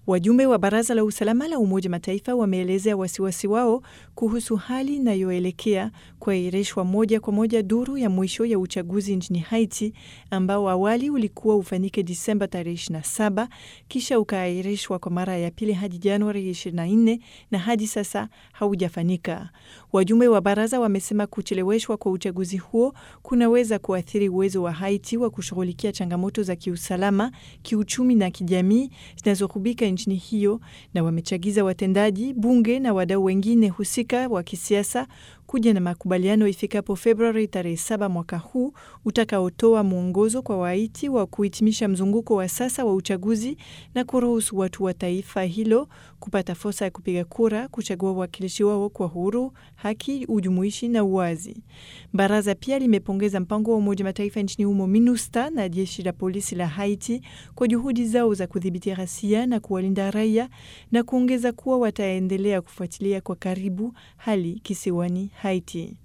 Wajumbe wa Baraza la Usalama la Umoja Mataifa wameelezea wasiwasi wao kuhusu hali inayoelekea kuahirishwa moja kwa moja duru ya mwisho ya uchaguzi nchini Haiti ambao awali ulikuwa ufanyike Disemba tarehe 27 kisha ukaahirishwa kwa mara ya pili hadi Januari 24 na hadi sasa haujafanyika. Wajumbe wa baraza wamesema kucheleweshwa kwa uchaguzi huo kunaweza kuathiri uwezo wa Haiti wa kushughulikia changamoto za kiusalama, kiuchumi na kijamii zinazokubika nchini hiyo, na wamechagiza watendaji, bunge na wadau wengine husika wa kisiasa kuja na makubaliano ifikapo Februari tarehe saba mwaka huu utakaotoa mwongozo kwa Wahaiti wa kuhitimisha mzunguko wa sasa wa uchaguzi na kuruhusu watu wa taifa hilo kupata fursa ya kupiga kura, kuchagua wawakilishi wao kwa huru, haki, ujumuishi na uwazi. Baraza pia limepongeza mpango wa Umoja Mataifa nchini humo MINUSTA na jeshi la polisi la Haiti kwa juhudi zao za kudhibiti ghasia na kuwalinda raia na kuongeza kuwa wataendelea kufuatilia kwa karibu hali kisiwani Haiti.